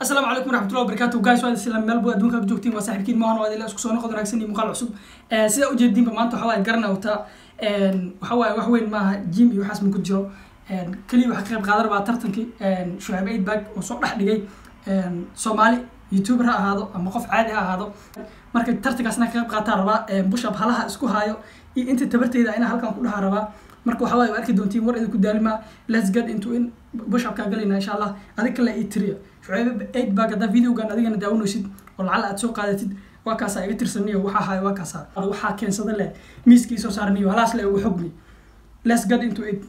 asalaamu calaykum waraxmatullahi wabarakatu guys waa isla meel buu adduunka ka joogtiin waa saaxiibkiin maahan waa idinla isku soo noqod wanaagsan iyo muuqaal cusub sida ujeediinba maanta waxa waaye garana wataa waxa waaye wax weyn maaha jim iyo waxaas ma ku jiro keliya waxa ka qayb qaadan rabaa tartankii shucayb eidbag oo soo dhex dhigay soomaali youtuber ha ahaado ama qof caadi ha ahaado marka tartankaasna ka qayb qaataa rabaa bushab halaha isku haayo iyo inta tabarteyda inaa halkan ku dhahaa rabaa marka waxa waaye waa arki doontiin war idinku daalimaa let's get into in bushapkaa galayna insha allah adig kale ii tiriya shucayb eid bag haddaa videogan adigana daawanaysid oo lacala aad soo qaadatid waa kaasaa iga tirsaniyo waxaa haya waa kaasaa waxaa keensada leh miiskii soo saarniyo halaas le ugu xogni let's get into it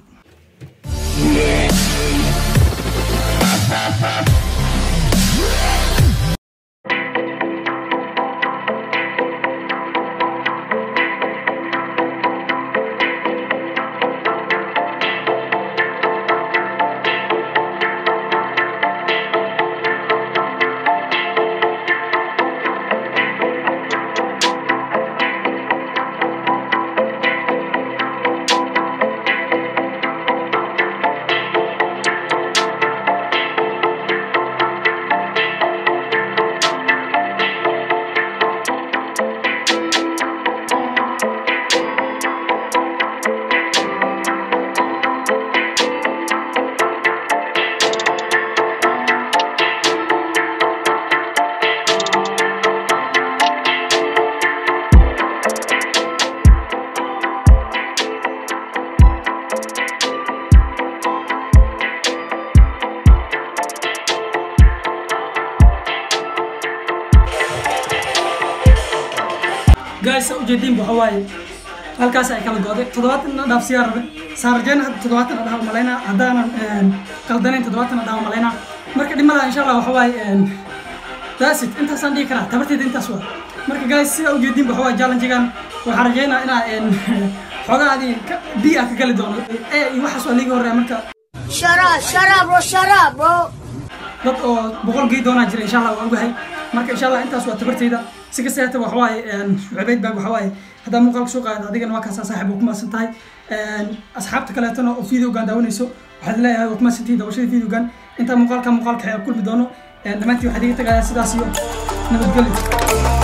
guys ujeediin waxa waaye halkaas ay kala go'day toddobaatan na dhaaf siyaa rabe saarajeyna hadda toddobaatan na dhaha malaynaa haddaanan qaldanayn toddobaatan na dhaha malaynaa marka dhimada insha allah waxa waaye dasit intaasaan dhihi karaa tabarteeda intaas waa marka guys sida ujeediin waxa waaye challengegan waxaan rajeynaa inaa xoogaadi bi ah ka gali doono ee iyo waxaas waa liiga horreeya marka Shut up, shut up, bro, shut up, bro. dad oo boqol gey doonaa jira insha allah waa ogahay marka insha allah intaas waa tabarteyda si kasta hata waxa waaye shucabeyd baag waxa waaye haddaa muuqaalka soo qaada adigana waa kaasaa saaxiib oo ku maasan tahay asxaabta kaleetana oo videogan daawanayso waxaad leeyahay waa ku maasan tihiin daawashada videogan intaa muuqaalka muuqaalka xeer kulmi doono dhammaantii waxaad iga tagayaa sidaas iyo nabadgelyo